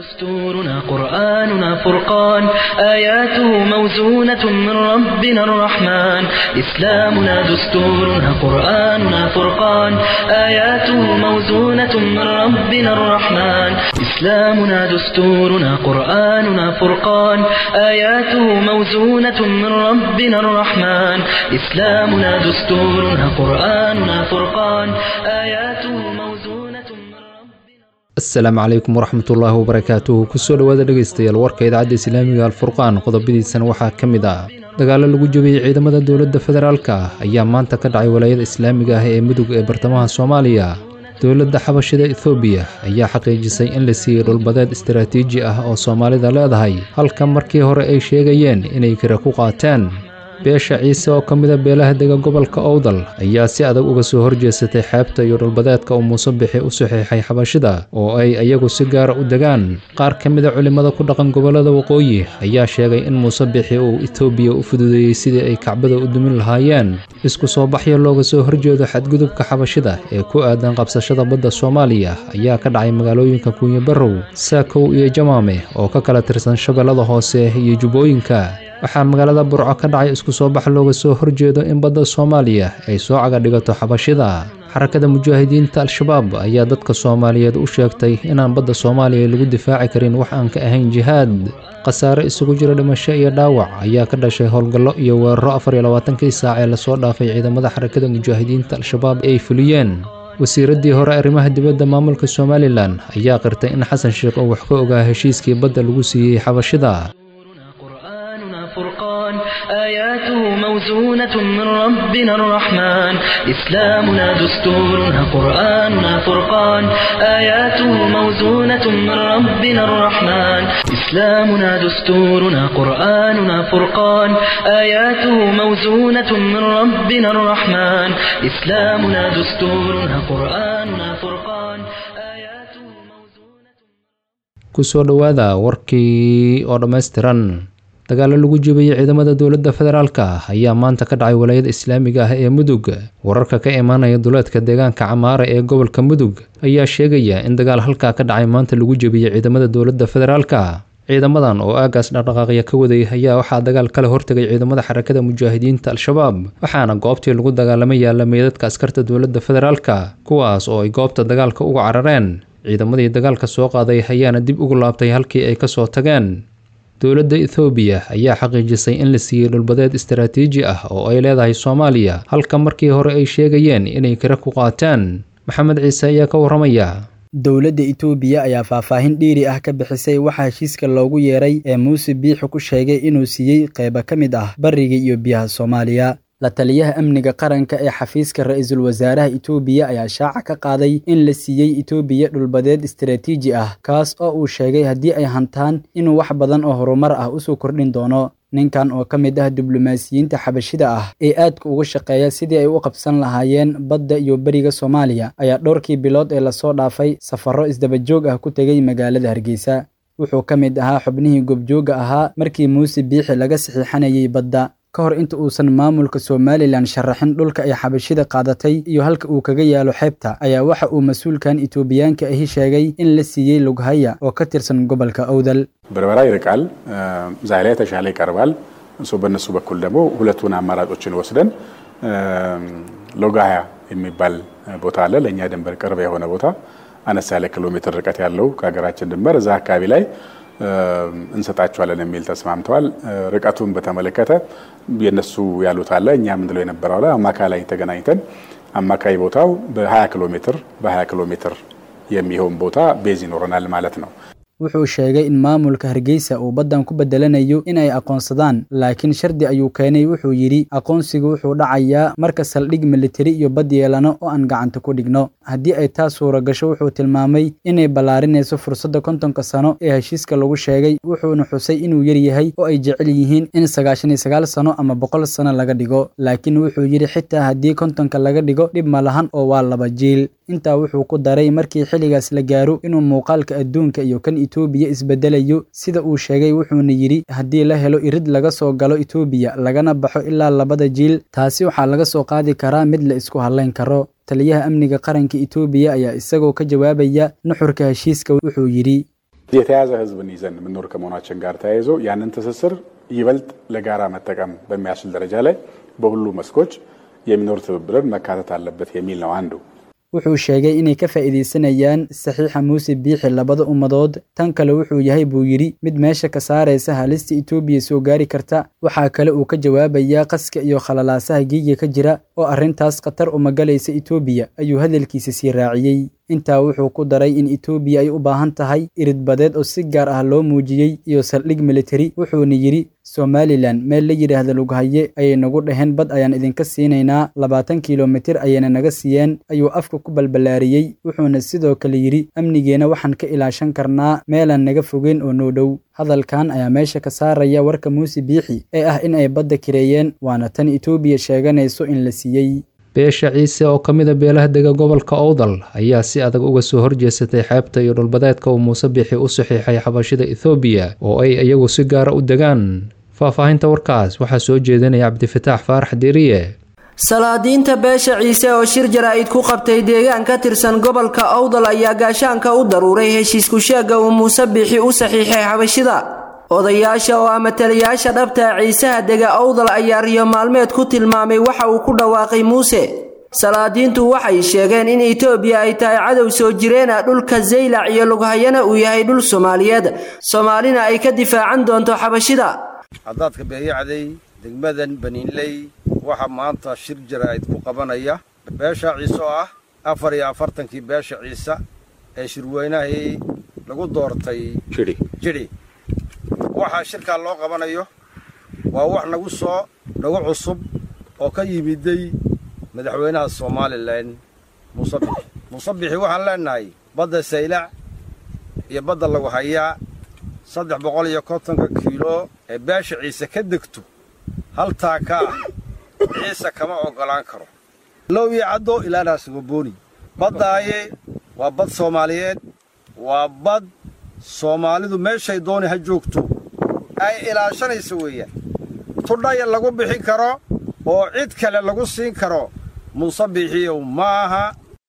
دستورنا قرآننا فرقان آياته موزونة من ربنا الرحمن إسلامنا دستورنا قرآننا فرقان آياته موزونة من ربنا الرحمن إسلامنا دستورنا قرآننا فرقان آياته موزونة من ربنا الرحمن إسلامنا دستورنا قرآننا فرقان آياته موزونة من ربنا asalaamu calaykum waraxmatullaahi wabarakaatuhu kusoo dhowaada dhegaystayaal warka idaacadda islaamiga alfurqaan qodobadiisana waxaa ka mid ah dagaalo lagu jabiyey ciidamada dowladda federaalka ayaa maanta ka dhacay walaayada islaamiga ah ee mudug ee bartamaha soomaaliya dowladda xabashida ethoobiya ayaa xaqiijisay in la siiyey dhulbadeed istaraatiiji ah oo soomaalida leedahay halka markii hore ay sheegayeen inay kira ku qaateen beesha ciise oo ka mida beelaha dega gobolka owdal ayaa si adag uga soo horjeesatay xeebta iyo dhulbadeedka uu muuse bixi u saxiixay xabashida oo ay iyagu si gaara u degaan qaar ka mida culimmada ku dhaqan gobollada waqooyi ayaa sheegay in muuse bixi uu etoobiya u fududeeyey sidii ay kacbada u dumin lahaayeen isku soo baxya looga soo horjeedo xadgudubka xabashida ee ku aadan qabsashada badda soomaaliya ayaa ka dhacay magaalooyinka kuunye barrow saakow iyo jamaame oo ka kala tirsan shabeellada hoose iyo jubbooyinka waxaa magaalada burco ka dhacay isku soo bax looga soo horjeedo in badda soomaaliya ay soo caga dhigato xabashida xarakada mujaahidiinta al-shabaab ayaa dadka soomaaliyeed u sheegtay inaan badda soomaaliya lagu difaaci karin wax aan ka ahayn jihaad khasaare isugu jira dhimasho iyo dhaawac ayaa ka dhashay howlgallo iyo weeraro afar iyo labaatankii saac ee lasoo dhaafay ciidamada xarakada mujaahidiinta al-shabaab ay fuliyeen wasiiraddii hore arrimaha dibadda maamulka somalilan ayaa qirtay in xasan sheekh uu wax ka ogaa heshiiskii badda lagu siiyey xabashida قرآننا فرقان آياته موزونة من ربنا الرحمن إسلامنا دستورنا قرآننا فرقان آياته موزونة من ربنا الرحمن إسلامنا دستورنا قرآننا فرقان آياته موزونة من ربنا الرحمن إسلامنا دستورنا قرآننا فرقان آياته موزونة kusoo dhowaada warkii oo dhammaystiran dagaalo lagu jebiyey ciidamada dowladda federaalka ayaa maanta ka dhacay walaayada islaamiga ah ee mudug wararka ka imaanaya duleedka deegaanka camaara ee gobolka mudug ayaa sheegaya in dagaal halkaa ka dhacay maanta lagu jebiyey ciidamada dowladda federaalka ciidamadan oo aagaas dhaqdhaqaaqya ka waday ayaa waxaa dagaal kala hortegay ciidamada xarakada mujaahidiinta al-shabaab waxaana goobtii lagu dagaalamay yaalla meydadka askarta dowladda federaalka kuwaas oo ay goobta dagaalka uga carareen ciidamadii dagaalka soo qaaday ayaana dib ugu laabtay halkii ay kasoo tageen dowladda ethoobiya ayaa xaqiijisay in la siiyey dhulbadeed istaraatiiji ah oo ay leedahay soomaaliya halka markii hore ay sheegayeen inay kira ku qaateen maxamed ciise ayaa ka warramaya dowladda itoobiya ayaa faahfaahin dhiiri ah ka bixisay waxaa heshiiska loogu yeeray ee muuse biixi ku sheegay inuu siiyey qaybo ka mid ah bariga iyo biyaha soomaaliya la taliyaha amniga qaranka ee xafiiska ra-iisul wasaaraha itoobiya ayaa shaaca ka qaaday in la siiyey itoobiya dhulbadeed istaraatiiji ah kaas oo uu sheegay haddii ay hantaan inuu wax badan oo horumar ah usoo kordhin doono ninkan oo ka mid ah diblomaasiyiinta xabashida ah ee aadka uga shaqeeya sidii ay u qabsan lahaayeen badda iyo beriga soomaaliya ayaa dhowrkii bilood ee lasoo dhaafay safarro isdabajoog ah ku tegey magaalada hargeysa wuxuu ka mid ahaa xubnihii gobjooga ahaa markii muuse biixi laga saxiixanayay badda ka hor inta uusan maamulka somalilan sharaxin dhulka ay xabashida qaadatay iyo halka uu kaga yaalo xeebta ayaa waxa uu mas-uulkan itoobiyaanka ahi sheegay in la siiyey lughaya oo ka tirsan gobolka owdal በርበራ ይርቃል፣ ዛይ ላይ የተሻለ ይቀርባል። እሱ በእነሱ በኩል ደግሞ ሁለቱን አማራጮችን ወስደን ሎጋያ የሚባል ቦታ አለ፣ ለእኛ ድንበር ቅርብ የሆነ ቦታ አነስ ያለ ኪሎ ሜትር ርቀት ያለው ከሀገራችን ድንበር እዛ አካባቢ ላይ እንሰጣቸዋለን የሚል ተስማምተዋል። ርቀቱን በተመለከተ የነሱ ያሉት አለ እኛ ምንለው የነበረው አለ። አማካይ ላይ ተገናኝተን አማካይ ቦታው በ20 ኪሎ ሜትር በ20 ኪሎ ሜትር የሚሆን ቦታ ቤዝ ይኖረናል ማለት ነው። wuxuu sheegay in maamulka hargeysa uu baddan ku bedelanayo in ay aqoonsadaan laakiin shardi ayuu keenay wuxuu yidhi aqoonsigu wuxuu dhacayaa marka saldhig militari iyo bad yeelano oo aan gacanta ku dhigno haddii ay taas suura gasho wuxuu tilmaamay inay ballaarinayso fursadda kontonka sano ee heshiiska lagu sheegay wuxuuna xusay inuu yar yahay oo ay jecel yihiin in sagaashan iyo sagaal sano ama boqol sano laga dhigo laakiin wuxuu yidhi xitaa haddii kontonka laga dhigo dhib ma lahan oo waa laba jiil intaa wuxuu ku daray markii xilligaas la gaaro inuu muuqaalka adduunka iyo kan itoobiya isbedelayo sida uu sheegay wuxuuna yidhi haddii la helo irid laga soo galo itoobiya lagana baxo ilaa labada jiil taasi waxaa laga soo qaadi karaa mid la isku hadlayn karo taliyaha amniga qaranka itoobiya ayaa isagoo ka jawaabaya nuxurka heshiiska wuxuu yidhi የተያዘ ህዝብን ይዘን የምንኖር ከመሆናችን ጋር ተያይዞ ያንን ትስስር ይበልጥ ለጋራ መጠቀም በሚያስችል ደረጃ ላይ በሁሉ መስኮች የሚኖር ትብብርን መካተት አለበት የሚል ነው አንዱ። wuxuu sheegay inay ka faa'iidaysanayaan saxiixa muuse biixi labada ummadood tan kale wuxuu yahay buu yidhi mid meesha ka saaraysa halista etoobiya soo gaari karta waxaa kale uu ka jawaabayaa qaska iyo khalalaasaha giiga ka jira oo arrintaas khatar uma galaysa etoobiya ayuu hadalkiisa sii raaciyey intaa wuxuu ku daray in etoobiya ay u baahan tahay iridbadeed oo si gaar ah loo muujiyey iyo saldhig militari wuxuuna yidhi somalilan meel la yidhaahda lughaye ayay nagu dhaheen bad ayaan idinka siinaynaa labaatan kilomitir ayayna naga siiyeen ayuu afka ku balballaariyey wuxuuna sidoo kale yidhi amnigeena waxaan ka ilaashan karnaa meelaan naga fogeyn oo noo dhow hadalkan ayaa meesha ka saaraya warka muuse biixi ee ah in ay badda kireeyeen waana tan etoobiya sheeganayso in la siiyey beesha ciise oo ka mida beelaha dega gobolka owdal ayaa si adag uga soo horjeesatay xeebta iyo dhulbadeedka uu muuse biixi u saxiixay xabashida ethoobiya oo ay iyagu si gaara u degaan faahfaahinta warkaas waxaa soo jeedinaya cabdifataax faarax deriye salaadiinta beesha ciise oo shir jaraa'id ku qabtay deegaan ka tirsan gobolka owdal ayaa gaashaanka u daruuray heshiisku sheega uu muuse biixi u saxiixay xabashida odayaasha oo ama taliyaasha dhabta ciisaha dega owdal ayaa riyo maalmeed ku tilmaamay waxa uu ku dhawaaqay muuse salaadiintu waxay sheegeen in etoobiya ay tahay cadow soo jireena dhulka zaylac iyo lughayana uu yahay dhul soomaaliyeed soomaalina ay ka difaacan doonto xabashida caddaadka beeyacday degmadan baniinley waxaa maanta shir jaraa'id ku qabanaya beesha ciise oo ah afar iyo afartankii beesha ciise ee shirweynahii lagu doortay jidhi waxaa shirkaa loo qabanayo waa wax nagu soo nagu cusub oo ka yimiday madaxweynaha somalilan muuse bixi muuse bixi waxaan leenahay badda saylac iyo badda lagu hayaa saddex boqol iyo kontonka kiilo ee beesha ciise ka degto haltaa ka ah ciise kama oggolaan karo low iyo caddo ilaanaa sugabooni baddaaye waa bad soomaaliyeed waa bad soomaalidu meeshay dooni ha joogto ay ilaashanayso weeyaan tudhaya lagu bixin karo oo cid kale lagu siin karo muuse bixiyow maaha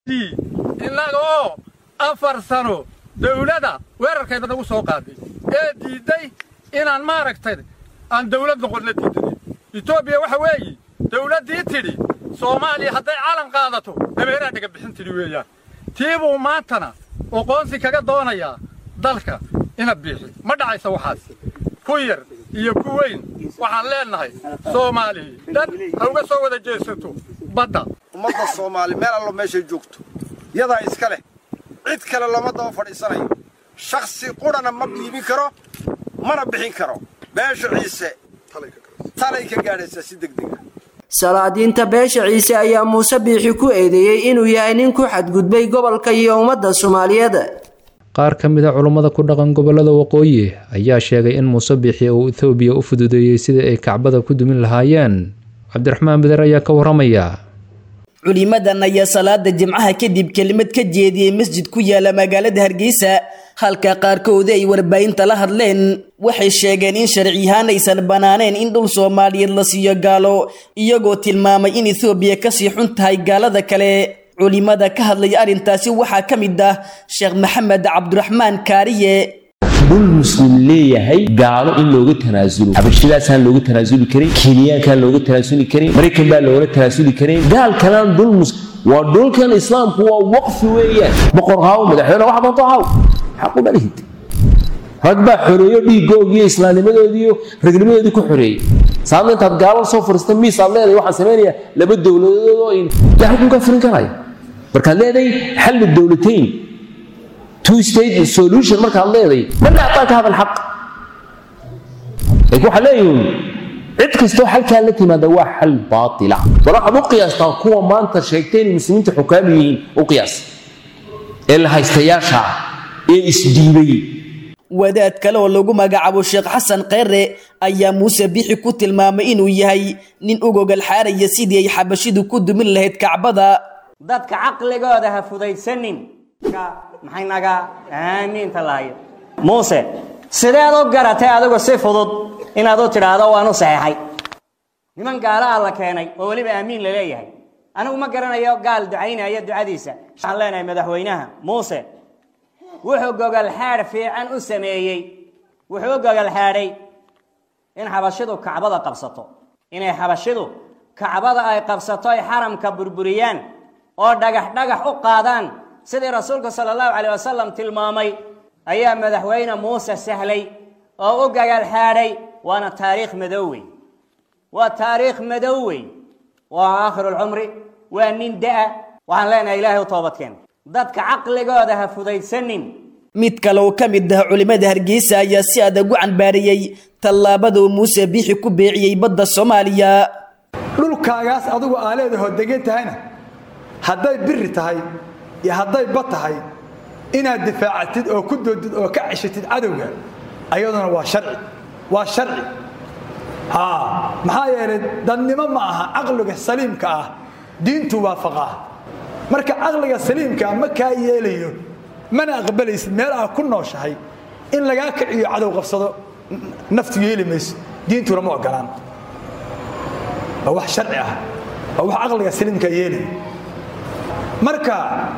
innaga oo afar sano dawladda weerarkayda nagu soo qaaday ee diidday inaan maaragtay aan dawlad noqonna diidanay etoobiya waxa weeye dawladdii tidhi soomaaliya hadday calan qaadato dameeraa dhiga bixin tidhi weeyaan tii buu maantana oqoonsi kaga doonayaa dalka ina biixi ma dhacaysa waxaas ku yar iyo ku weyn waxaan leennahay soomaaliya dhan ha uga soo wada jeesato badda ummadda soomaali meel allo meeshay joogto yadaa iska leh cid kale lama daba fadhiisanayo shakhsi qudhana ma dhiibin karo mana bixin karo beesha ciise talay ka gaadhaysaa si degdega salaadiinta beesha ciise ayaa muuse biixi ku eedeeyey inuu yahay nin ku xadgudbay gobolka iyo ummadda soomaaliyeed qaar ka mid a culummada ku dhaqan gobollada waqooyi ayaa sheegay in muuse biixi uu ethoobiya u fududeeyey sidii ay kacbada ku dumin lahaayeen cabdiraxmaan beder ayaa ka warramaya culimadan ayaa salaada jimcaha kadib kelimad ka jeediyey masjid ku yaala magaalada hargeysa halka qaarkoodii ay warbaahinta la hadleen waxay sheegeen in sharciyahaan aysan bannaaneen in dhul soomaaliyeed la siiyo gaalo iyagoo tilmaamay in ethoobiya kasii xun tahay gaalada kale culimada ka hadlaya arrintaasi waxaa ka mid ah sheekh maxamed cabdiraxmaan kaariye dhul muslim leeyahay gaalo in looga tanaasulo xabashidaasaan looga tanaasuli karin kenyaankaan looga tanaasuli karin maraykan baa looga tanaasuli karin gaalkanaan dhul muslim waa dhulkan islaamku waa waqfi weeyaan boqor haaw madaxweyne wax doonto haaw xaqu dhalihid rag baa xoreeyo dhiigoogiiyo islaamnimadoodiiyo ragnimadoodii ku xoreeyey saadna intaad gaalo soo furista miis aad leedahay waxaan samaynayaa laba dowladood oo in yaa xukunka furin karaya markaad leedahay xallu dowlatayn two state solution markaad leedahay marka hataa ka hadal xaq laakiin waxaa leeyihin cid kastoo xalkaa la timaada waa xal baatila bal waxaad u qiyaastaa kuwa maanta sheegtay inay muslimiinta xukaam yihiin u qiyaas ee la haystayaasha ee isdiibay wadaad kale oo lagu magacaabo sheekh xasan kheyre ayaa muuse bixi ku tilmaamay inuu yahay nin u gogol xaaraya sidii ay xabashidu ku dumin lahayd kacbada dadka caqligooda ha fudaysanin maxay naga aamiinta lahayo muuse sideed u garatay adigu si fudud inaad u tidhaahdo waanu saxeexay niman gaalaha la keenay oo weliba aamiin la leeyahay anigu ma garanayo gaal ducaynaya ducadiisa waxaan leenahay madaxweynaha muuse wuxuu gogolxaadh fiican u sameeyey wuxuu gogolxaadhay in xabashidu kacbada qabsato inay xabashidu kacbada ay qabsato ay xaramka burburiyaan oo dhagax dhagax u qaadaan sidii rasuulku sala allahu caleyh wasalam tilmaamay ayaa madaxweyne muuse sahlay oo u gogolxaadhay waana taariikh madow wey waa taariikh madow wey waa aakhirulcumri waa nin da-a waxaan leenahay ilaahay u toobadkeen dadka caqligooda ha fudaysanin mid kale oo ka mid ah culimmada hargeysa ayaa si adag u canbaariyey tallaabada uu muuse biixi ku beeciyey badda soomaaliya dhulkaagaas adigu aa leedahoo degan tahayna hadday biri tahay iyo hadday bad tahay inaad difaacatid oo ku doodid oo ka ceshatid cadowga ayaduna waa sharci waa sharci maxaa yeelay dadnimo ma aha caqliga saliimka ah diintu waafaqaa marka caqliga saliimkaa ma kaa yeelayo mana aqbalaysid meel aa ku nooshahay in lagaa kiciyo cadow qabsado naftu yeeli mayso diintuna ma ogolaan waa wax sharci ah waa wax caqliga saliimkaa yeelaya marka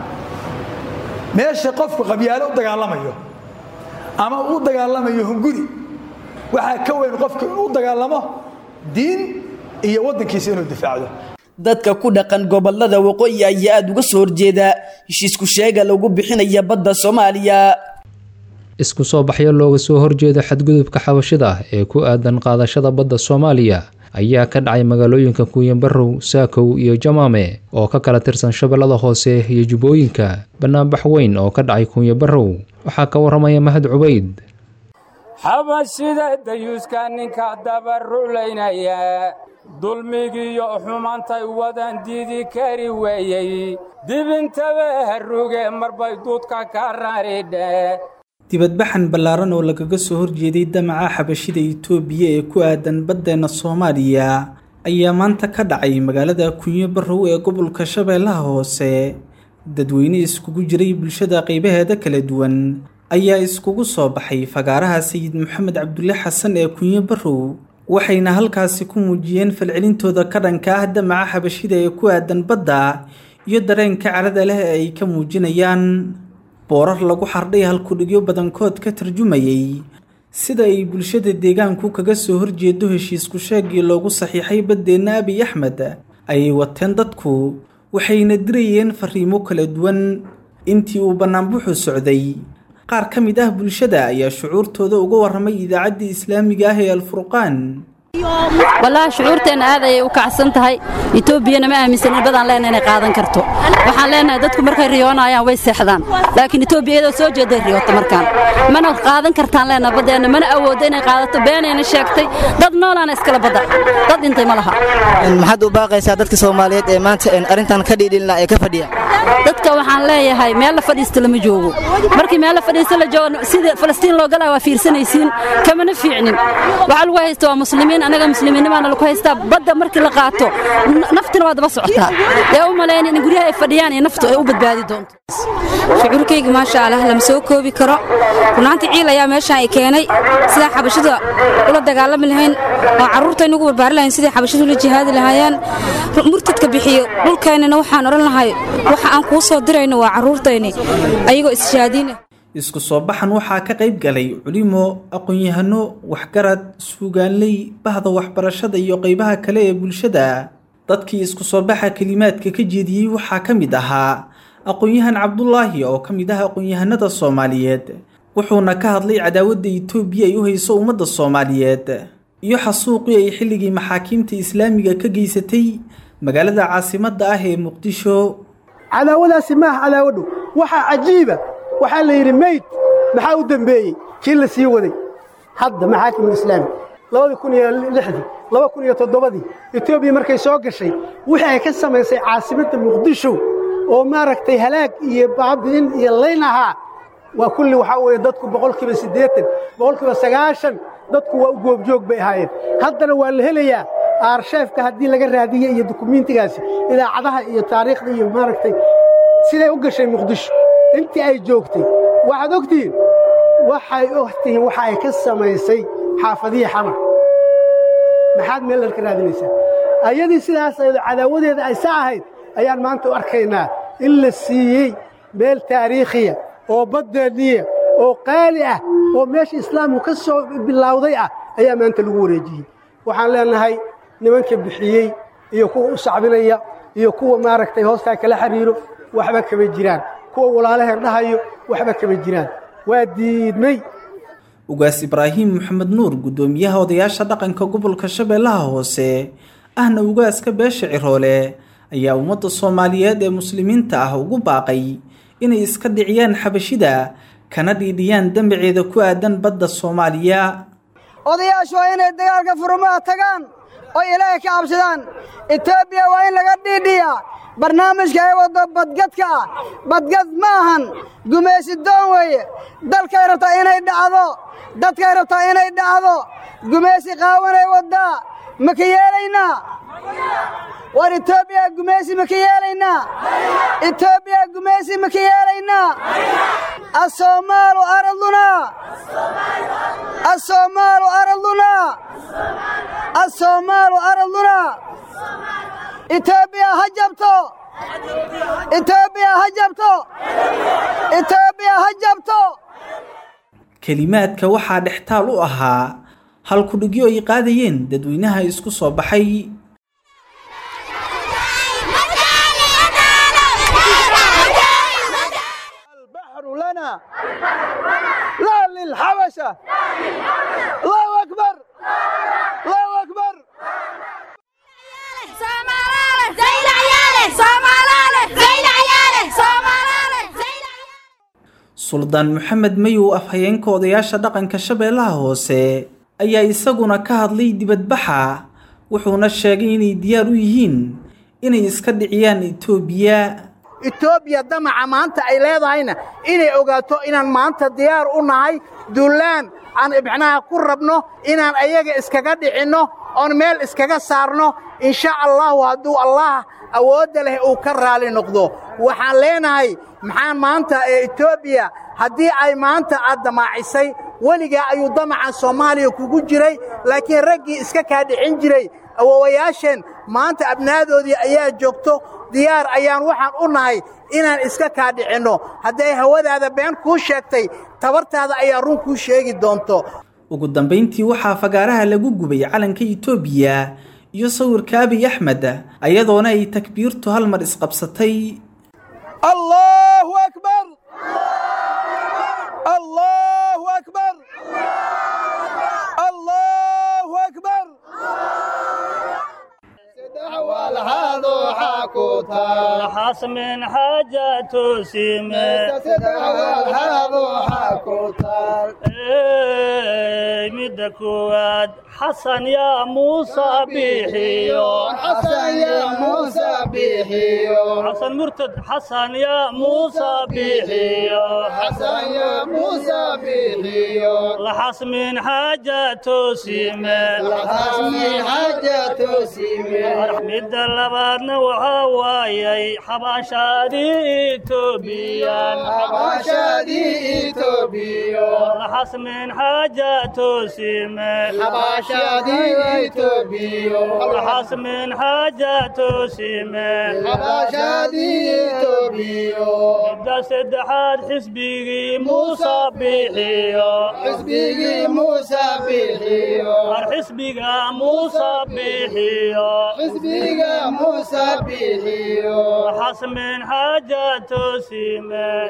meesha qofku qabyaalo u dagaalamayo ama u dagaalamayo hunguri waxaa ka weyn qofku inuu dagaalamo diin iyo waddankiisa inuu difaacdo dadka ku dhaqan gobolada waqooyi ayaa aada uga soo horjeeda heshiisku sheega lagu bixinaya badda soomaaliya isku soo baxyo looga soo horjeeda xadgudubka xabashida ee ku aadan qaadashada badda soomaaliya ayaa ka dhacay magaalooyinka kuuyanbarow saakow iyo jamaame oo ka kala tirsan shabeellada hoose iyo jubbooyinka bannaanbax weyn oo ka dhacay kuunyabarow waxaa ka warramaya mahad cubayd xabashida dayuuska ninka dabaruulaynaya dulmigiiyo xumantay wadan diidi kari weeyey dibintaba haruge marbay duudka ka raridhe dibadbaxan ballaaran oo lagaga soo horjeeday damaca xabashida itoobiya ee ku aadan baddeena soomaaliya ayaa maanta ka dhacay magaalada kunyo barrow ee gobolka shabeellaha hoose dadweyne iskugu jiray bulshada qaybaheeda kala duwan ayaa iskugu soo baxay fagaaraha sayid maxamed cabdulle xasan ee kunyo barrow waxayna halkaasi ku muujiyeen falcelintooda ka dhanka ah damaca xabashida ee ku aadan badda iyo dareenka carada leh ee ay ka muujinayaan boorar lagu xardhay halkudhigyo badankood ka tarjumayay sida ay bulshada deegaanku kaga soo horjeedo heshiisku sheegii loogu saxiixay baddeenna abiy axmed ayay wateen dadku waxayna dirayeen fariimo kala duwan intii uu bannaanbuxu socday qaar ka mid ah bulshada ayaa shucuurtooda uga warramay idaacaddii islaamiga ah ee alfurqaan wallaahi shucuurteenna aad ayay u kacsan tahay etoobiyana ma aaminsanin badaan leenahay inay qaadan karto waxaan leenahay dadku markay riyoonayaan way seexdaan laakiin etoobiya iyadoo soo jeeday riyoota markaan mana qaadan kartaan leenahay baddeenna mana awooddo inay qaadato beenayna sheegtay dad noolaana iskala badda dad dhintay ma laha maxaad u baaqaysaa dadka soomaaliyeed ee maanta arrintan ka dhiidhilna ee ka fadhiya dadka waxaan leeyahay meel la fadhiista lama joogo markii meel la fadhiista la joogo sida falastiin loo galaa waa fiirsanaysiin kamana fiicnin waxaa lagu haysta waa muslimiin anaga muslimiinnimaana lagu haystaa badda markii la qaato naftina waa daba socotaa ee u malayn in guryaha ay fadhiyaan iyo naftu ay u badbaadi doonto shucuurkayga maasha allah lama soo koobi karo runaantii ciil ayaa meeshaan ay keenay sidaan xabashida ula dagaalami lahayn oo carruurtayna ugu barbaari lahayn sidai xabashidu ula jihaadi lahaayeen murtadka bixiyo dhulkaynana waxaan odhan lahay waxa aan kuu soo dirayno waa carruurtayni ayagoo isjihaadiina isku soo baxan waxaa ka qayb galay culimo aqoon-yahano waxgarad suugaanley bahda waxbarashada iyo qaybaha kale ee bulshada dadkii isku soo baxa kelimaadka ka jeediyey waxaa ka mid ahaa aqoon-yahan cabdulaahi oo ka mid ah aqoon-yahanada soomaaliyeed wuxuuna ka hadlay cadaawadda itoobiya ay u hayso ummadda soomaaliyeed iyo xasuuqii ay xilligii maxaakiimta islaamiga ka geysatay magaalada caasimadda ah ee muqdisho cadaawadaasi maaha cadaawadhu waxaa cajiiba waxaa la yidhi meyd maxaa u dembeeyey kii la sii waday hadda maxaakim islaami labadii kun iyo lixdii laba kun iyo toddobadii etoobiya markay soo gashay wixii ay ka samaysay caasimadda muqdisho oo maaragtay halaag iyo baabi'in iyo layn ahaa waa kulli waxaa weeye dadku boqolkiiba siddeetan boqolkiiba sagaashan dadku waa u goobjoog bay ahaayeen haddana waa la helayaa aarsheefka haddii laga raadiye iyo dukumiintigaasi idaacadaha iyo taariikhda iyo maaragtay siday u gashay muqdisho intii ay joogtay waxaad ogtihiin waxay ogtihiin waxa ay ka samaysay xaafadihii xamar maxaad meel dharka raadinaysaa ayadii sidaas ayado cadaawadeeda ay sa ahayd ayaan maanta u arkaynaa in la siiyey meel taariikhiya oo baddeeniya oo qaali ah oo meesha islaamku ka soo bilowday ah ayaa maanta lagu wareejiyey waxaan leenahay nimanka bixiyey iyo kuwa u sacbinaya iyo kuwa maaragtay hoostaa kala xiriiro waxba kama jiraan kuwa walaalaheen dhahayo waxba kama jiraan waa diidmay ugaas ibraahim maxamed nuur guddoomiyaha odayaasha dhaqanka gobolka shabeellaha hoose ahna ugaaska beesha ciroole ayaa ummadda soomaaliyeed ee muslimiinta ah ugu baaqay inay iska dhiciyaan xabashida kana dhiidhiyaan dembiceeda ku aadan badda soomaaliya odayaashu waa inay dagaalka furmaha tagaan oo ilaahay ka cabsadaan etoobiya waa in laga dhiidhiyaa barnaamijka ay waddo badgadka ah badgad ma ahan gumaysi doon weeye dalkay rabtaa inay dhacdo dadkay rabtaa inay dhacdo gumaysi qaawanay waddaa ma ka yeelaynaa war etoobiya gumaysi ma ka yeelaynaa etoobiya gumaysi ma ka yeelaynaa assoomaalu ardunaa assoomaalu ardunaa assoomaalu ardunaa etoobiya ha jabto etoobiya ha jabto etoobiya ha jabto kelimaadka waxaa dhextaal u ahaa halkudhigyo ay qaadayeen dadweynaha isku soo baxay لنا لا للحبشة الله أكبر الله أكبر suldaan maxamed mayow afhayeenka odayaasha dhaqanka shabeellaha hoose ayaa isaguna ka hadlay dibadbaxa wuxuuna sheegay inay diyaar u yihiin inay iska dhiciyaan etoobiya etoobiya damaca maanta ay leedahayna inay ogaato inaan maanta diyaar u nahay duulaan aan ibxnaha ku rabno inaan ayaga iskaga dhicinno oon meel iskaga saarno insha allahu hadduu allah awoodda leh uu ka raali noqdo waxaan leenahay maxaa maanta ee etoobiya haddii ay maanta aad damaacisay weligaa ayuu damacan soomaaliya kugu jiray laakiin raggii iska kaa dhicin jiray awowayaasheen maanta abnaadoodii ayaa joogto diyaar ayaan waxaan u nahay inaan iska kaa dhicinno hadday hawadaada been kuu sheegtay tabartaada ayaa run kuu sheegi doonto ugu dambayntii waxaa fagaaraha lagu gubay calanka etoobiya iyo sawirka abiy axmed ayadoona ay takbiirtu hal mar isqabsatay الله أكبر الله أكبر الله أكبر حاس من حاجة سيمة مدكواد حسن يا موسى بيحيو حسن يا موسى بيحيو حسن مرتد حسن يا موسى بيحيو حسن يا موسى بيحيو لحس من حاجة سيمة لحس من حاجة سيمة أحمد اللبادنا وحوايي حباشادي توبيان حباشادي توبيو لحس من حاجة سيمة حباشادي توبيو لحس من حاجة سيمة حباشادي توبيو بدأ سدحات حسبي موسى بيحيو حسبي موسى بيحيو حسبي موسى بيحيو حسبي موسى بيحيو حس من حاجة سيمة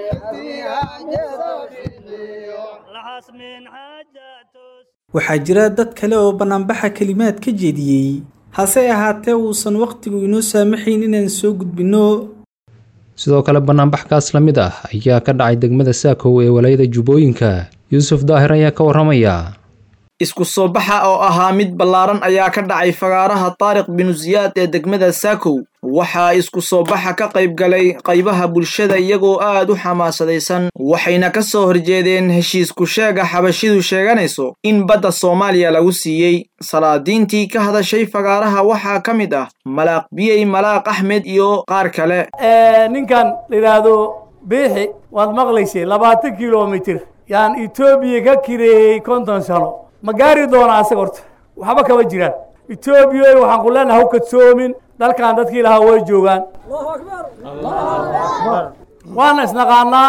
لحس من حاجة waxaa jira dad kale oo bannaanbaxa kelimaad ka jeediyey hase ahaatee uusan wakhtigu inoo saamaxayn inaan soo gudbinno sidoo kale bannaanbaxkaas la mid ah ayaa ka dhacay degmada saakow ee walaayada jubbooyinka yuusuf daahir ayaa ka warramaya isku soo baxa oo ahaa mid ballaaran ayaa ka dhacay fagaaraha taariq binu siyaad ee degmada saakow waxaa isku soo baxa ka qayb galay qaybaha bulshada iyagoo aad u xamaasadaysan waxayna ka soo horjeedeen heshiisku sheega xabashidu sheeganayso in badda soomaaliya lagu siiyey salaadiintii ka hadashay fagaaraha waxaa ka mid ah malaaq biyey malaaq axmed iyo qaar kale ninkan la yidhaahdo biixi waad maqlaysay labaatan kilomitir yaan etoobiya ka kireeyey konton sano ma gaari doonaa asaga horta waxba kama jiraan etoobiya waxaan ku leenahay ha kadsoomin dalkan dadkii lahaa way joogaan waana isnaqaanaa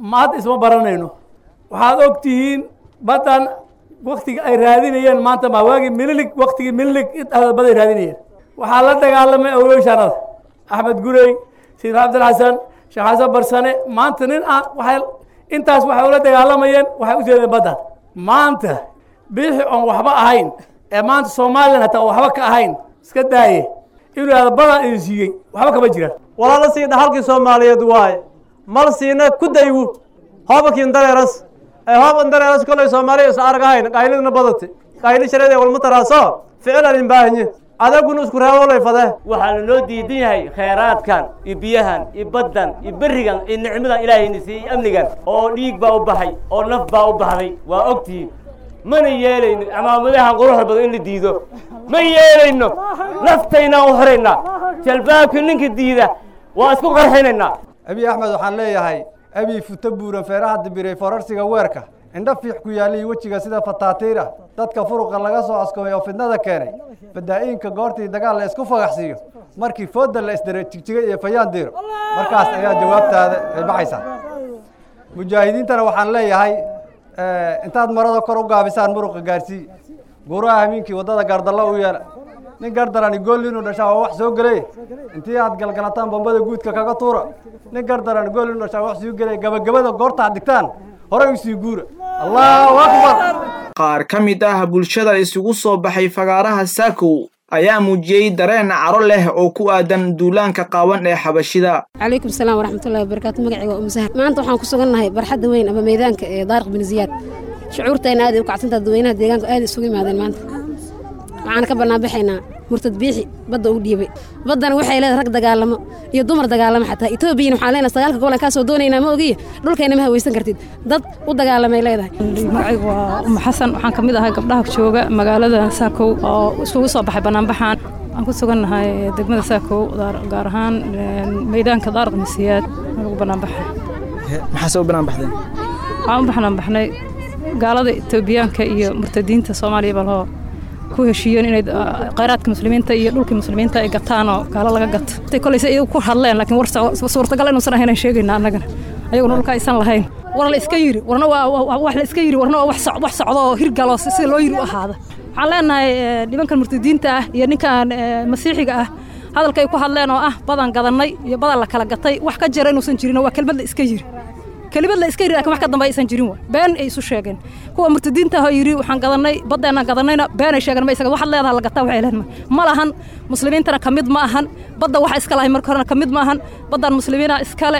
ma hadda isma baranayno waxaad og tihiin baddan waktiga ay raadinayeen maanta ma waagii mililig waktigii mililig baday raadinayeen waxaa la dagaalamay awlowshanada axmed gurey sayid cabdilxasan sheekh xasan barsane maanta nin aan waxay intaas waxay ula dagaalamayeen waxay u jeedeen baddan maanta biixi oon waxba ahayn ee maanta somalilan hataa waxba ka ahayn iska daaye inuu ihahdo badan idin siiyey waxba kama jiraan walaala sii dhaxalkii soomaaliyeed waaye mal siina ku daywu hoobakiin dareeras ee hooban dareeras kolay soomaaliya is arag ahayn qaylidna badate qayli shareed ee walma taraaso ficilan inbaahanye adaguna isku reebolay fadee waxaa lanoo diidan yahay khayraadkan iyo biyahan iyo baddan iyo berrigan iyo nicmadan ilaahayna siiyey iyo amnigan oo dhiig baa u baxay oo naf baa u baxday waa ogtihiin mana yeelayno amaamadahan quruxda badan in la diido ma yeelayno naftaynaan u horaynaa jalbaabka ninka diida waa isku qarxinaynaa abiy axmed waxaan leeyahay abiy futo buuran feeraha dibiray forarsiga weerka indho fiix ku yaallay wejiga sida fataatiira dadka furuqa laga soo askoobay oo fidnada keenay fadaa'iinka goortii dagaal la isku fagaxsiiyo markii fooda la isdiray jigjigay iyo fayaan diiro markaas ayaa jawaabtaada ay baxaysaa mujaahidiintana waxaan leeyahay intaad marada kor u gaabisaan muruqa gaarsii guuraha hamiinkii waddada gaardallo u yeela nin gardarani gool inuu dhashaa waa wax soo gelay intii aad galgalataan bambada guudka kaga tuura nin gardarani gool inuu dhashaa wax soo gelay gabagabada goortaad dhigtaan horey usii guura allahu akbar qaar ka mid ah bulshada isugu soo baxay fagaaraha saakow ayaa muujiyey dareen caro leh oo ku aadan duulaanka qaawan ee xabashida calaykum salaam waraxmatullahi wabarakaatu magacayga waa umusahar maanta waxaan ku sugannahay barxadda weyn ama meydaanka ee daariq bin ziyaad shucuurtayna aad ay u kacsantaha dadweynaha deegaanku aad isugu yimaadeen maanta waxaan ka banaanbaxaynaa murtad biixi badda u dhiibay baddana waxay leedahay rag dagaalamo iyo dumar dagaalamo xataa etoobiyana waxaan leenahay sagaalka gobol aan kaa soo doonaynaa ma ogiya dhulkayna ma hawaysan kartid dad u dagaalamay leedahay magacaygu waa umu xasan waxaan ka mid ahay gabdhaha jooga magaalada saakow oo iskugu soo baxay banaanbaxaan waxaan ku sugannahay degmada saakow gaar ahaan meydaanka daaraq masiyaad lagu banaanbaxay maxaa soo banaanbaxdeen waxaan u banaanbaxnay gaalada etoobiyaanka iyo murtadiinta soomaaliya balhoo ku heshiiyeen inay khayraadka muslimiinta iyo dhulkii muslimiinta ay gataan oo gaalo laga gato intay kolaysa iyagu ku hadleen laakiin war suurtagal inuusan ahayn aan sheegayna annagana ayaguna dhulka aysan lahayn war la iska yiri warna waa wax la iska yiri warna waa wax socdo oo hirgalo sida loo yiri u ahaada waxaan leenahay nimankan murtadiinta ah iyo ninkan masiixiga ah hadalka ay ku hadleen oo ah badan gadannay iyo badan la kala gatay wax ka jira inuusan jirin waa kelmad la iska yiri kelimad la iska yiri lakin wax ka dambe aysan jirin wa been ay isu sheegeen kuwa murtadiinta ahoo yidhi waxaan gadanay baddeenaan gadannayna been ay sheegeen ma isaga waxaad leedaha la gataa waxay leedahay ma lahan muslimiintana ka mid ma ahan badda waxa iska lahay marka horena ka mid ma ahan baddan muslimiina iskale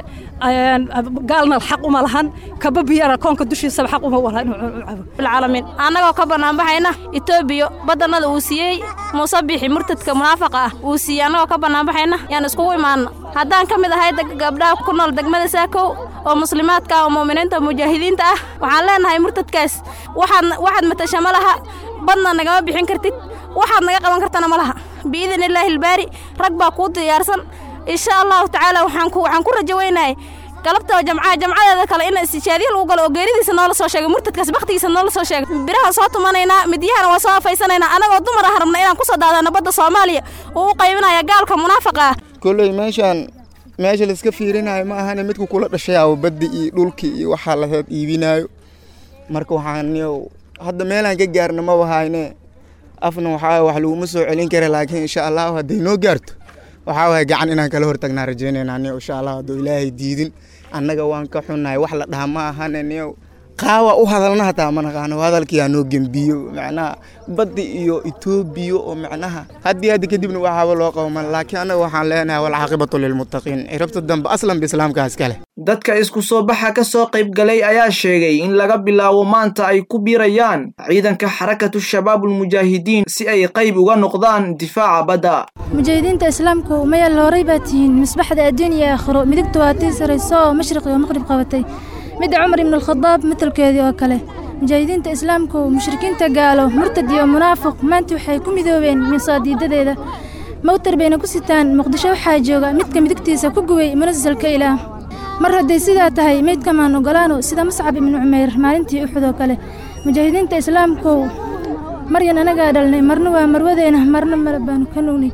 gaalna xaq uma lahan kaba biyana koonka dushiisaba xaq uma walaha inuu cabo bilcaalamiin annagoo ka banaanbaxayna etoobiya baddannada uu siiyey muuse bixi murtadka munaafaqa ah uu siiyey annagoo ka banaanbaxayna yaan iskugu imaanna haddaan ka mid ahay gabdhaha ku nool degmada saakow oo muslimaadka oo mu'miniinta mujaahidiinta ah waxaan leenahay murtadkaas waxaad waxaad matasha ma laha badna nagama bixin kartid waxaad naga qaban kartana ma laha biidin illaahi ilbaari rag baa kuu diyaarsan insha allahu tacaala waxaan ku waxaan ku rajo weynahay galabta jamcaha jamcadeeda kale in istijaadiya lagu galo oo geeridiisa noola soo sheegay murtadkaas baktigiisa noola soo sheegay biraha soo tumanaynaa midyahana waa soo afaysanaynaa anagoo dumar ah rabna inaan kusoo daadano badda soomaaliya uu u qaybinaya gaalka munaafaqa ah kolley meeshaan meesha laiska fiirinayo ma ahane midku kula dhashayaa baddi iyo dhulkii iyo waxaa laheed iibinaayo marka waxaan hadda meelaan ka gaarna ma wahayne afna waxaa wax laguma soo celin kara laakiin insha allahu hadday noo gaarto waxaa waaya gacan inaan kala hortagnaa rajaynayna niyo insha allah hadduu ilaahay diidin annaga waan ka xunnahay wax la dhaha ma ahane niyo qaawa u hadalna hataa ma naqaano hadalkii ha noo gembiyo macnaha baddi iyo etoobiya oo macnaha haddii hadda kadibna waxaaba loo qawman laakiin annaga waxaan leenahay walcaaqibatu lilmuttaqiin cirabta dambe aslan ba islaamka iskale dadka isku soo baxa ka soo qayb galay ayaa sheegay in laga bilaabo maanta ay ku biirayaan ciidanka xarakatu shabaabulmujaahidiin si ay qayb uga noqdaan difaaca badda mujaahidiinta islaamku mayaal horay baa tihiin misbaxda adduun iyo aakhiro midigta waa tii sarayso oo mashriq iyo maqrib qabatay midda cumar ibnu alkhadaab matalkeedii oo kale mujaahidiinta islaamku mushrikiinta gaalo murtad iyo munaafiq maanta waxay ku midoobeen minsaadiidadeeda mawtar bayna ku sitaan muqdisho waxaa jooga midka midigtiisa ku guway munasalka ilaah mar hadday sidaa tahay meydka maan ogolaano sida muscab ibnu cumeyr maalintii uxud oo kale mujaahidiinta islaamku maryan anagaa dhalnay marna waa marwadeena marna male baanu ka nugnay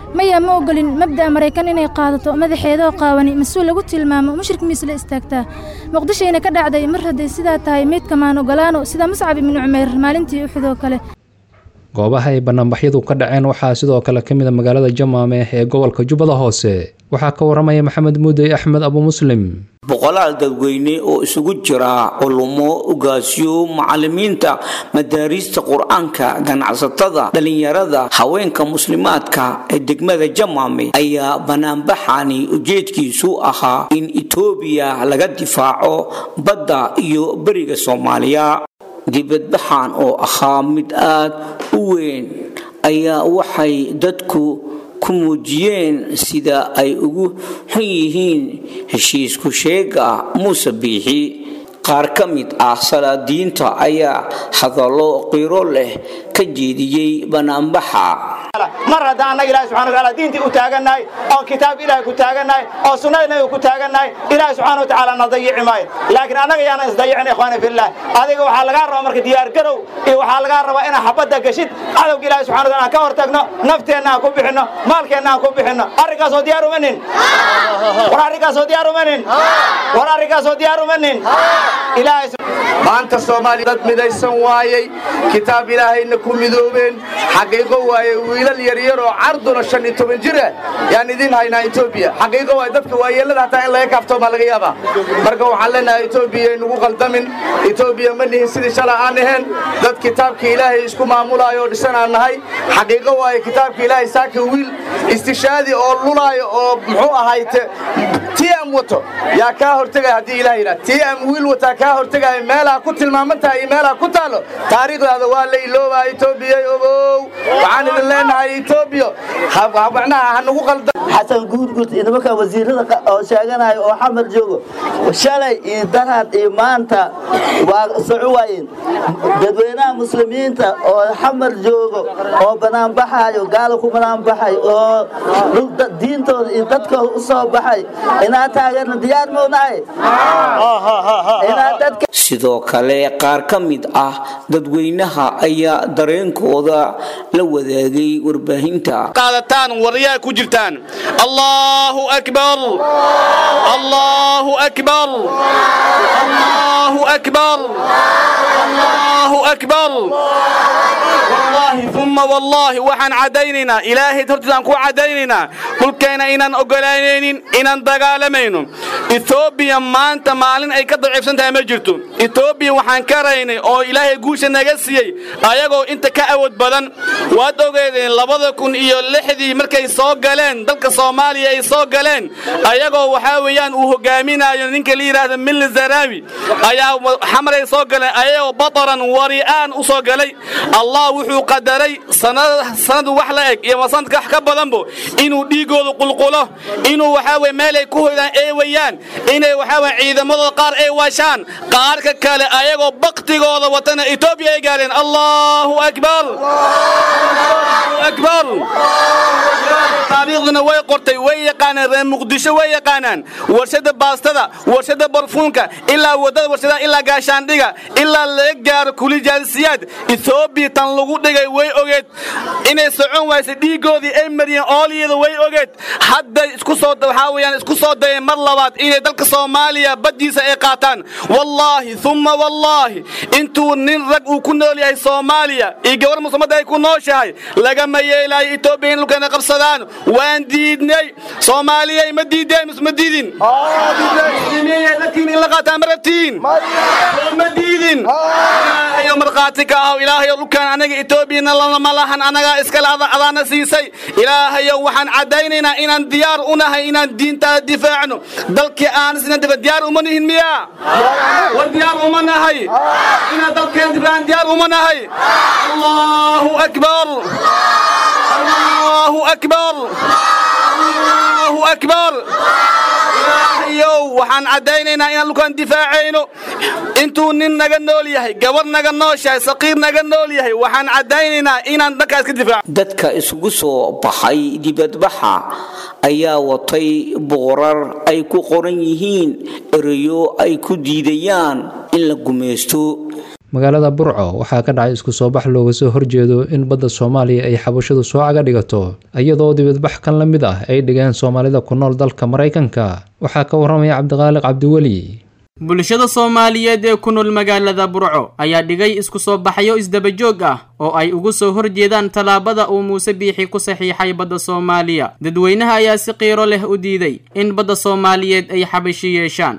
maya ma ogolin mabda'a maraykan inay qaadato madaxeedoo qaawani mas-uul lagu tilmaamo mushrik miis la istaagtaa muqdishayna ka dhacday mar hadday sidaa tahay meydka maan ogolaano sida muscab ibnu cumayr maalintii uxud oo kale goobaha ay banaanbaxyadu ka dhaceen waxaa sidoo kale ka mid a magaalada jamaame ee gobolka jubbada hoose waxaa ka waramaya maxamed muudey axmed abu muslim boqolaal dadweyne oo isugu jira culummo ugaasyo macallimiinta madaariista qur-aanka ganacsatada dhallinyarada haweenka muslimaadka ee degmada jamaame ayaa banaanbaxani ujeedkiisu ahaa in etoobiya laga difaaco badda iyo beriga soomaaliya dibadbaxan oo ahaa mid aad u weyn ayaa waxay dadku ku muujiyeen sida ay ugu xun yihiin heshiisku sheega muuse biixi qaar ka mid ah salaadiinta ayaa hadallo qiiro leh ka jeediyey banaanbaxa mar haddaan annaga ilahi subxana wataala diintii u taagannahay oo kitaab ilaahi ku taagannahay oo sunnada nabiga ku taagannahay ilaahi subxana watacaala na dayici maayo laakiin annaga yaanan isdayicin ikhwaani fillah adiga waxaa lagaa rabaa marka diyaar garow iyo waxaa lagaa rabaa inaa xabadda gashid cadowga ilaahi subxana wataala aan ka hor tagno nafteenna aan ku bixinno maalkeenna aan ku bixinno arrinkaasoo diyaar uma nin war arrinkaasoo diyaar uma nin war arrinkaasoo diyaar uma nin ilaahay maanta soomaaliya dad midaysan waayey kitaab ilaahayna ku midoobeen xaqiiqo waaye wiilal yaryar oo carduna shan iyo toban jir ah yaan idin haynaa etoobiya xaqiiqo waaye dadka waayeellada hataa in laga kaaftoomaa laga yaabaa marka waxaan leenahay etoobiya aynugu qaldamin etoobiya ma nihin sidii shala aan ahayn dad kitaabka ilaahay isku maamulaayo oo dhisan aan nahay xaqiiqo waaye kitaabka ilaahay saaka wiil istishaadi oo lulaayo oo muxuu ahayte tm wato yaa kaa hortegaya haddii ilaah yidhaha tm wiil wataa kaa hortegaya meelaha ku tilmaaman tahay iyo meelaha ku taalo taariikhdaada waa la iloobaa etoobiya ogow waxaan idin leenahay etoobiya macnaha ha nagu qalda xasan guudguud iyo nimanka wasiirada oo sheeganaya oo xamar joogo shalay iyo darad iyo maanta waa soco waayeen dadweynaha muslimiinta oo xamar joogo oo banaanbaxayo gaala ku banaanbaxay oo diintooda iyo dadkooda u soo baxay inaa taageerna diyaar maunahay sidoo kale qaar ka mid ah dadweynaha ayaa dareenkooda la wadaagay warbaahinta qaadataan waryaa ku jirtaan allahu akbar allahu akbar allahu akbar allahu akbar wallaahi uma wallaahi waxaan caddaynaynaa ilaahay hortiisaan ku caddaynaynaa dhulkeena inaan ogolaanaynin inaan dagaalamayno etoobiya maanta maalin ay ka daciifsan tahay ma jirto etoobiya waxaan ka raynay oo ilaahay guusha naga siiyey ayagoo inta ka awood badan waad ogeedeen labada kun iyo lixdii markay soo galeen dalka soomaaliya ay soo galeen ayagoo waxaa weeyaan uu hogaaminayo ninka la yidhaahdo milli zaraawi ayaa xamaray soo galeen ayagoo bataran wari'aan u soo galay allah wuxuu qadaray sanad wax la eg iyo sanadka wax ka badanbo inuu dhiigooda qulqulo inuu waxaa weye meelay ku hoydaan ee weyaan inay waxaa weye ciidamadooda qaar ay waashaan qaarka kale ayagoo baktigooda watana etoobiya ay gaareen allahu akbar akbar taariikhduna way qortay way yaqaanaan reer muqdisho way yaqaanaan warshada baastada warshada barfuunka ilaa wadada warshadaha ilaa gaashaandhiga ilaa laga gaaro kulijaalisiyaad etoobiya tan lagu dhigay way ogeed inay socon waysay dhiigoodii ay mariyeen ooliyada way ogeed hadda isku soo waxaa weeyaan isku soo dayeen mar labaad inay dalka soomaaliya baddiisa ay qaataan wallaahi uma wallaahi intuu nin rag uu ku nool yahay soomaaliya iyo gabar muslimadda ay ku nooshahay lagama yeelaayo etoobiya in dhulkeena qabsadaan waan diidnay soomaaliyay ma diideen mise ma diidin dadkiin in la qaataan ma rabtiin ma diidin ilaahayo markhaati ka aho ilaahayo dhulkaan anaga etoobiyana lama lahan anagaa iskale adaana siisay ilaahayo waxaan caddaynaynaa inaan diyaar u nahay inaan diintaada difaacno dalkii aan sina difa diyaar uma nihin miya war diyaar uma nahay inaan dalkeen difaacan diyaar uma nahay allahu akbar allahu akbar allahu akbar ilaahayow waxaan caddaynaynaa inaan dhulkaan difaacayno intuu nin naga nool yahay gabar naga nooshahay saqiir naga nool yahay waxaan caddaynaynaa inaan dhankaas ka difaaco dadka isugu soo baxay dibadbaxa ayaa watay boorar ay ku qoran yihiin ereyo ay ku diidayaan in la gumaysto magaalada burco waxaa ka dhacay isku soo bax looga soo horjeedo in badda soomaaliya ay xabashadu soo caga dhigato iyadoo dibadbax kan la mid ah ay dhigeen soomaalida ku nool dalka maraykanka waxaa ka waramaya cabdiqaaliq cabdiweli bulshada soomaaliyeed ee ku nool magaalada burco ayaa dhigay isku soo baxyo isdabajoog ah oo ay ugu soo horjeedaan tallaabada uu muuse biixi ku saxiixay badda soomaaliya dadweynaha ayaa si qiiro leh u diiday in badda soomaaliyeed ay xabashi yeeshaan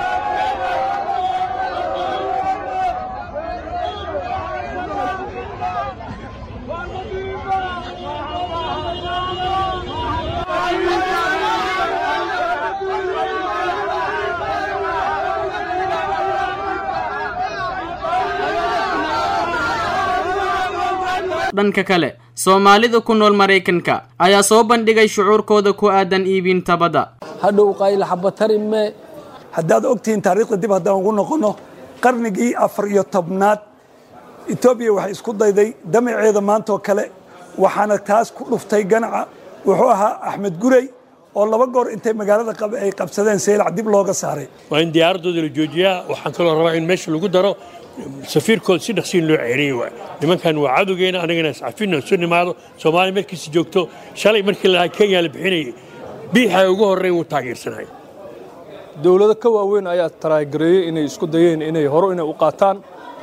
dhanka kale soomaalida ku nool maraykanka ayaa soo bandhigay shucuurkooda ku aadan iibinta badda hadhow qayla xabatarime haddaad ogtihiin taariikhda dib haddaan ugu noqonno qarnigii afar iyo tobnaad etoobiya waxay isku dayday damaceeda maantoo kale waxaana taas ku dhuftay ganaca wuxuu ahaa axmed gurey oo laba goor intay magaalada ay qabsadeen seylac dib looga saaray waa in diyaaradooda la joojiyaa waxaan kaloo rabaa in meesha lagu daro safiirkooda si dhaqsiin loo ceeriye waay nimankan waa cadowgeena anagana iscafina isu nimaado soomaaliya markiisi joogto shalay markii la kenya la bixinayay biixa ugu horreyn wuu taageersanahay dowlado ka waaweyn ayaa taraagareeyey inay isku dayeen inay horo inay u qaataan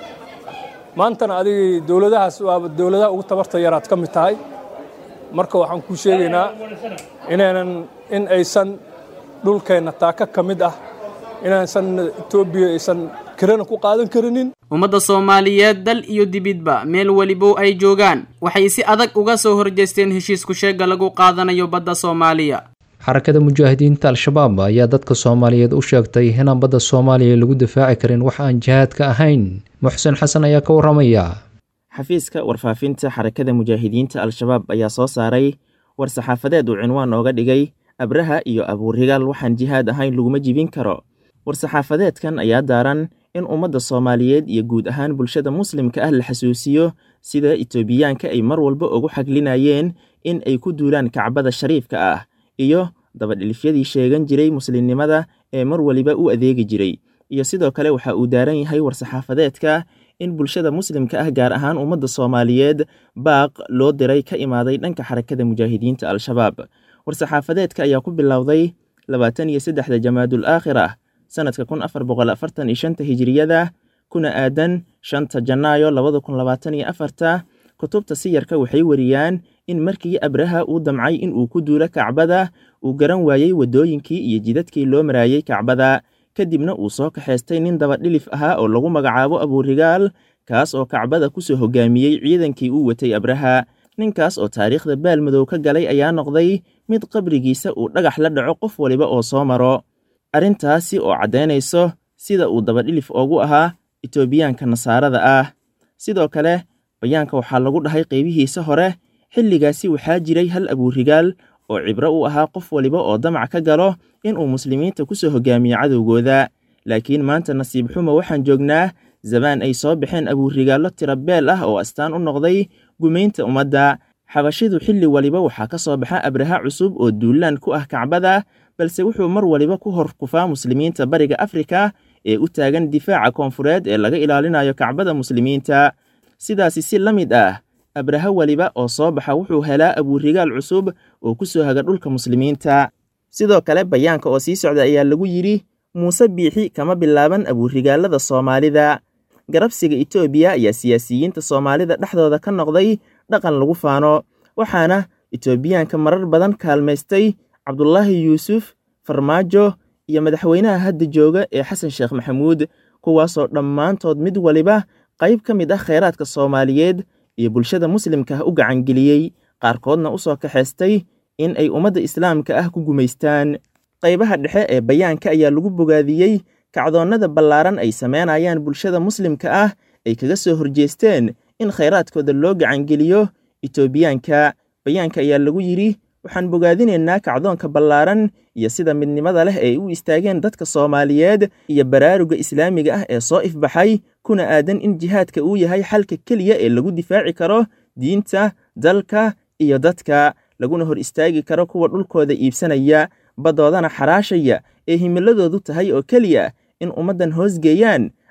maantana adigii dowladahaas waaba dowladaha ugu tabarta yaraad ka mid tahay marka waxaan kuu sheegaynaa inaynan in aysan dhulkeenna taaka ka mid ah inaysan etoobiya aysan kirana ku qaadan karinin ummadda soomaaliyeed dal iyo dibidba meel welibo ay joogaan waxay si adag uga soo horjeesteen heshiisku sheegga lagu qaadanayo badda soomaaliya xarakada mujaahidiinta al-shabaab ayaa dadka soomaaliyeed u sheegtay inaan badda soomaaliya lagu difaaci karin wax aan jihaadka ahayn muxsen xasan ayaa ka waramaya xafiiska warfaafinta xarakada mujaahidiinta al-shabaab ayaa soo saaray war saxaafadeed uu cinwaan ooga dhigay abraha iyo abuurigaal waxaan jihaad ahayn laguma jibin karo war-saxaafadeedkan ayaa daaran in ummadda soomaaliyeed iyo guud ahaan bulshada muslimka ah la xasuusiyo sida itoobiyaanka ay mar walba ugu xaglinayeen in ay ku duulaan kacbada shariifka ah iyo dabadhilifyadii sheegan jiray muslimnimada ee mar waliba u adeegi jiray iyo sidoo kale waxa uu daaran yahay war-saxaafadeedka in bulshada muslimka ah gaar ahaan ummadda soomaaliyeed baaq loo diray ka imaaday dhanka xarakada mujaahidiinta al-shabaab war-saxaafadeedka ayaa ku bilowday labaatan iyo saddexda jamaadul aakhir ah sanadka kun afar boqol afartan iyo shanta hijiriyada kuna aadan shanta janaayo labada kun labaatan iyo afarta kutubta siyarka waxay wariyaan in markii abraha uu damcay in uu ku duulo kacbada uu garan waayey waddooyinkii iyo jidadkii loo maraayey kacbada kadibna uu soo kaxaystay nin dabadhilif ahaa oo lagu magacaabo abuurigaal kaas oo kacbada ku soo hogaamiyey ciidankii uu watay abraha ninkaas oo taariikhda baalmadow ka galay ayaa noqday mid qabrigiisa uu dhagax la dhaco qof waliba oo soo maro arrintaasi oo caddaynayso sida uu dabadhilif oogu ahaa itoobiyaanka nasaarada ah sidoo kale bayaanka waxaa lagu dhahay qaybihiisa hore xilligaasi waxaa jiray hal abuurigaal oo cibro u ahaa qof waliba oo damac ka galo inuu muslimiinta ku soo hogaamiyo cadowgooda laakiin maanta nasiib xumo waxaan joognaa zabaan ay soo baxeen abuurigaallo tirabeel ah oo astaan u noqday gumaynta ummadda xabashidu xilli waliba waxaa ka soo baxa abraha cusub oo duulaan ku ah kacbada balse wuxuu mar waliba ku hor kufaa muslimiinta bariga afrika ee u taagan difaaca koonfureed ee laga ilaalinayo kacbada muslimiinta sidaasi si la mid ah abraha weliba oo soo baxa wuxuu helaa abuurigaal cusub oo ku soo haga dhulka muslimiinta sidoo kale bayaanka oo sii socda ayaa lagu yidhi muuse biixi kama bilaaban abuurigaalada soomaalida garabsiga etoobiya ayaa siyaasiyiinta soomaalida dhexdooda ka noqday dhaqan lagu faano waxaana etoobiyaanka marar badan kaalmaystay cabdulaahi yuusuf farmaajo iyo madaxweynaha hadda jooga ee xasan sheekh maxamuud kuwaasoo dhammaantood mid waliba qayb ka mid ah kheyraadka soomaaliyeed iyo bulshada muslimka ah u gacangeliyey qaarkoodna u soo kaxaystay in ay ummadda islaamka ah ku gumaystaan qaybaha dhexe ee bayaanka ayaa lagu bogaadiyey kacdoonnada ballaaran ay sameynayaan bulshada muslimka ah ay kaga soo horjeesteen in khayraadkooda loo gacangeliyo etoobiyaanka bayaanka ayaa lagu yidhi waxaan bogaadinaynaa kacdoonka ballaaran iyo sida midnimada leh ay u istaageen dadka soomaaliyeed iyo baraaruga islaamiga ah ee soo ifbaxay kuna aadan in jihaadka uu yahay xalka keliya ee lagu difaaci karo diinta dalka iyo dadka laguna hor istaagi karo kuwa dhulkooda iibsanaya baddoodana xaraashaya ee himiladoodu tahay oo keliya in ummaddan hoosgeeyaan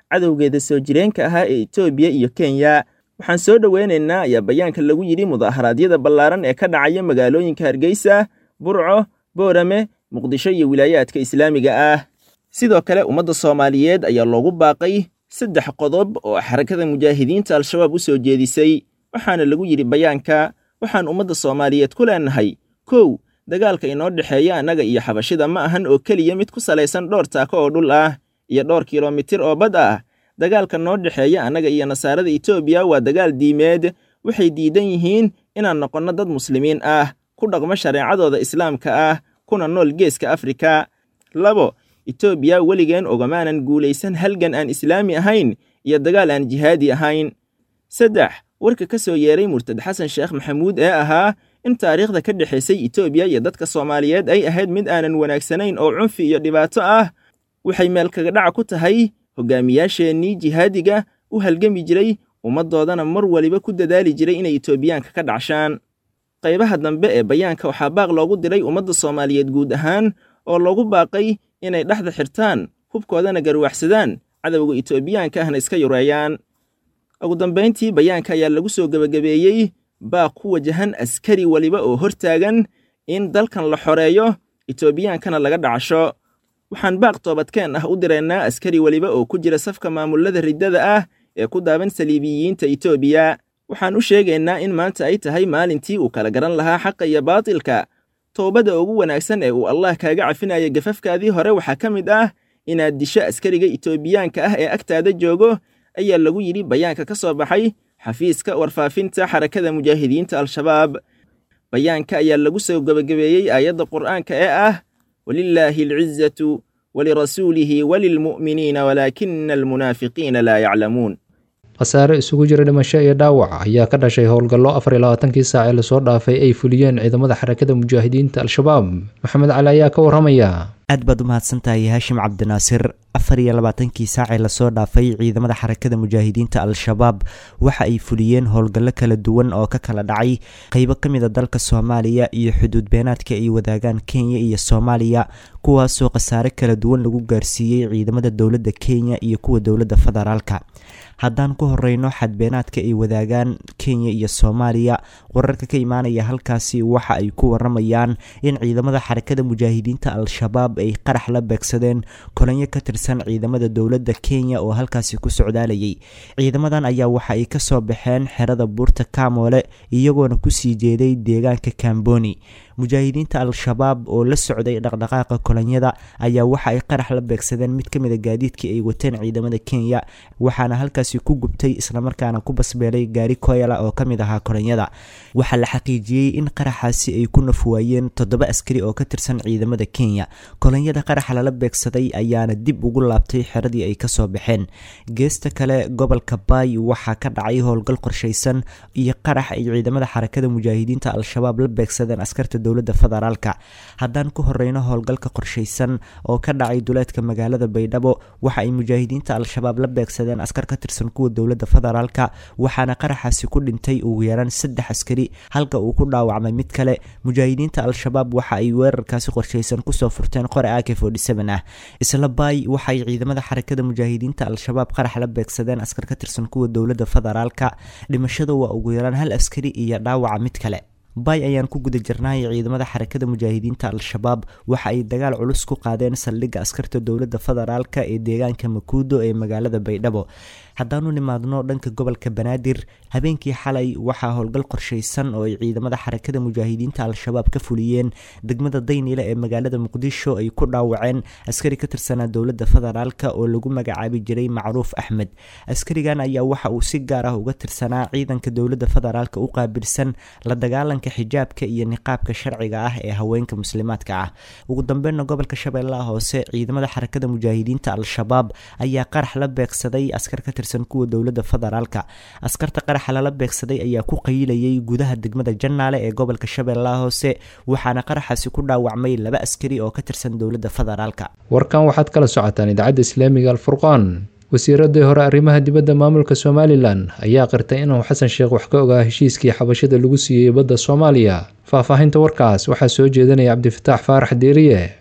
cadowgeeda soo jireenka ahaa ee etoobiya iyo kenya waxaan soo dhoweynaynaa ayaa bayaanka lagu yidhi mudaharaadyada ballaaran ee ka dhacaya magaalooyinka hargeysa burco boorame muqdisho iyo wilaayaadka islaamiga ah sidoo kale ummadda soomaaliyeed ayaa loogu baaqay saddex qodob oo xarakada mujaahidiinta al-shabaab u soo jeedisay waxaana lagu yidhi bayaanka waxaan ummadda soomaaliyeed ku leenahay kow dagaalka inoo dhexeeya annaga iyo xabashida ma ahan oo keliya mid ku salaysan dhowr taako oo dhul ah iyo dhowr kilomitir oo bad ah dagaalka noo dhexeeya annaga iyo nasaarada etoobiya waa dagaal diimeed waxay diidan yihiin inaan noqonno dad muslimiin ah ku dhaqmo shareecadooda islaamka ah kuna nool geeska afrika labo etoobiya weligeen ogamaanan guulaysan halgan aan islaami ahayn iyo dagaal aan jihaadi ahayn saddex warka ka soo yeeray murtad xasan sheekh maxamuud ee ahaa in taariikhda ka dhexaysay etoobiya iyo dadka soomaaliyeed ay ahayd mid aanan wanaagsanayn oo cunfi iyo dhibaato ah waxay meel kaga dhaca ku tahay hogaamiyaasheennii jihaadiga u halgami jiray ummaddoodana mar waliba ku dadaali jiray inay etoobiyaanka ka dhacshaan qaybaha dambe ee bayaanka waxaa baaq loogu diray ummadda soomaaliyeed guud ahaan oo loogu baaqay inay dhexda xirtaan hubkoodana garwaxsadaan cadowga etoobiyaanka ahna iska yureeyaan ugu dambayntii bayaanka ayaa lagu soo gebagabeeyey baaq ku wajahan askari weliba oo hortaagan in dalkan la xoreeyo etoobiyaankana laga dhacasho waxaan baaq toobadkeen ah u diraynaa askari weliba oo ku jira safka maamulada riddada ah ee ku daaban saliibiyiinta etoobiya waxaan u sheegaynaa in maanta ay tahay maalintii uu kala garan lahaa xaqa iyo baatilka toobada ugu wanaagsan ee uu allah kaaga cafinaya gafafkaadii hore waxaa ka mid ah inaad disho askariga etoobiyaanka ah ee agtaada joogo ayaa lagu yidhi bayaanka ka soo baxay xafiiska warfaafinta xarakada mujaahidiinta al-shabaab bayaanka ayaa lagu soo gebagabeeyey aayadda qur'aanka ee ah walilaahi alcizatu walirasuulihi walilmu'miniina walaakina almunaafiqiina laa yaclamuun khasaare isugu jira dhimasho iyo dhaawac ayaa ka dhashay howlgallo afar iyo labaatankii saac ee lasoo dhaafay ay fuliyeen ciidamada xarakada mujaahidiinta al-shabaab maxamed cali ayaa ka warramaya aad baad u mahadsantahay haashim cabdinaasir afar iyo labaatankii saacee lasoo dhaafay ciidamada xarakada mujaahidiinta al-shabaab waxa ay fuliyeen howlgallo kala duwan oo ka kala dhacay qeybo ka mid a dalka soomaaliya iyo xuduud beenaadka ay wadaagaan kenya iyo soomaaliya kuwaasoo khasaare kala duwan lagu gaarsiiyey ciidamada dowladda kenya iyo kuwa dowladda federaalka haddaan ku horeyno xadbeenaadka ay wadaagaan kenya iyo soomaaliya wararka ka imaanaya halkaasi waxa ay ku waramayaan in ciidamada xarakada mujaahidiinta al-shabaab ay qarax la beegsadeen kolanyo ka tirsan ciidamada dowladda kenya oo halkaasi ku socdaalayay ciidamadan ayaa waxa ay kasoo baxeen xerada buurta kamoole iyagoona kusii jeeday deegaanka kamboni mujaahidiinta al-shabaab oo la socday dhaqdhaqaaqa kolonyada ayaa waxa ay qarax la beegsadeen mid ka mid a gaadiidkii ay wateen ciidamada kenya waxaana halkaasi ku gubtay islamarkaana ku basbeelay gaari koyala oo ka mid ahaa kolonyada waxaa la xaqiijiyey in qaraxaasi ay ku nafwaayeen toddoba askari oo ka tirsan ciidamada kenya kolonyada qaraxa lala beegsaday ayaana dib ugu laabtay xeradii ay kasoo baxeen geesta kale gobolka baay waxaa ka dhacay howlgal qorshaysan iyo qarax ay ciidamada xarakada mujaahidiinta al-shabaab la beegsadeen askarta dowladda federaalka haddaan ku horeyno howlgalka qorshaysan oo ka dhacay duleedka magaalada baydhabo waxa ay mujaahidiinta al-shabaab la beegsadeen askar ka tirsan kuwa dowladda federaalka waxaana qaraxaasi ku dhintay ugu yaraan saddex askari halka uu ku dhaawacmay mid kale mujaahidiinta al-shabaab waxa ay weerarkaasi qorshaysan kusoo furteen qore ak ah isla baay waxaay ciidamada xarakada mujaahidiinta al-shabaab qarax la beegsadeen askar ka tirsan kuwa dowladda federaalka dhimashada waa ugu yaraan hal askari iyo dhaawaca mid kale baay ayaan ku guda jirnay ciidamada xarakada mujaahidiinta al-shabaab waxa ay dagaal culus ku qaadeen saldhigga askarta dowladda federaalka ee deegaanka makuudo ee magaalada baydhabo haddaanu nimaadno dhanka gobolka banaadir habeenkii xalay waxaa howlgal qorshaysan oo ay ciidamada xarakada mujaahidiinta al-shabaab ka fuliyeen degmada dayniile ee magaalada muqdisho ay ku dhaawaceen askari ka tirsanaa dowladda federaalka oo lagu magacaabi jiray macruuf axmed askarigan ayaa waxa uu si gaar ah uga tirsanaa ciidanka dowladda federaalka u qaabilsan la dagaalanka xijaabka iyo niqaabka sharciga ah ee haweenka muslimaadka ah ugu dambeynna gobolka shabeellaha hoose ciidamada xarakada mujaahidiinta al-shabaab ayaa qarax la beegsaday askar ka tirsan kuwa dowladda federaalka askarta qaraxa lala beegsaday ayaa ku qayilayay gudaha degmada jannaale ee gobolka shabeellaha hoose waxaana qaraxaasi ku dhaawacmay laba askari oo ka tirsan dowladda federaalka warkan waxaad kala socotaan idaacadda islaamiga alfurqaan wasiiradii hore arrimaha dibadda maamulka somalilan ayaa qirtay inuu xasan sheekh wax ka ogaa heshiiskii xabashada lagu siiyey badda soomaaliya faahfaahinta warkaas waxaa soo jeedinaya cabdifataax faarax deeriye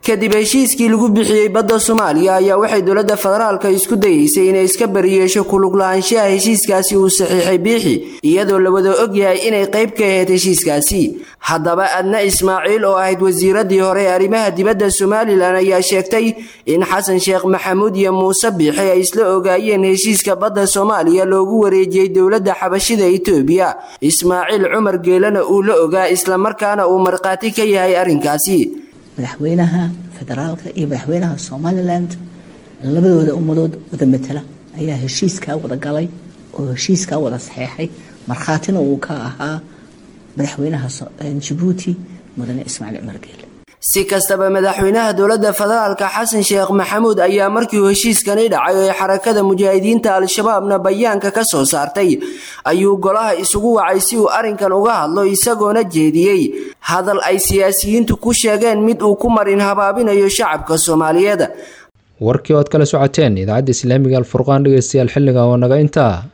kadib heshiiskii lagu bixiyey badda soomaaliya ayaa waxay dowladda federaalka isku dayeysay inay iska bariyeesho kulug lahaanshaha heshiiskaasi uu saxiixay biixi iyadoo la wada ogyahay inay qayb ka ahayd heshiiskaasi haddaba adna ismaaciil oo ahayd wasiiradii hore ee arrimaha dibadda somalilan ayaa sheegtay in xasan sheekh maxamuud iyo muuse biixi ay isla ogaayeen heshiiska badda soomaaliya loogu wareejiyey dowladda xabashida itoobiya ismaaciil cumar geelana uu la ogaa islamarkaana uu markhaati ka yahay arrinkaasi madaxweynaha federaalka iyo madaxweynaha somaliland labadooda ummadood wada matala ayaa heshiiskaa wada galay oo heshiiskaa wada saxeexay markhaatina uu ka ahaa madaxweynaha jabuuti mudane ismaaciil cumar geele si kastaba madaxweynaha dowladda federaalka xasan sheekh maxamuud ayaa markii uu heshiiskani dhacay ee xarakada mujaahidiinta al-shabaabna bayaanka ka soo saartay ayuu golaha isugu wacay si uu arrinkan uga hadlo isagoona jeediyey hadal ay siyaasiyiintu ku sheegeen mid uu ku marin habaabinayo shacabka soomaaliyeed warkii ood kala socoteen idaacadda islaamiga alfurqaan dhegeystayaal xilliga oo naga intaa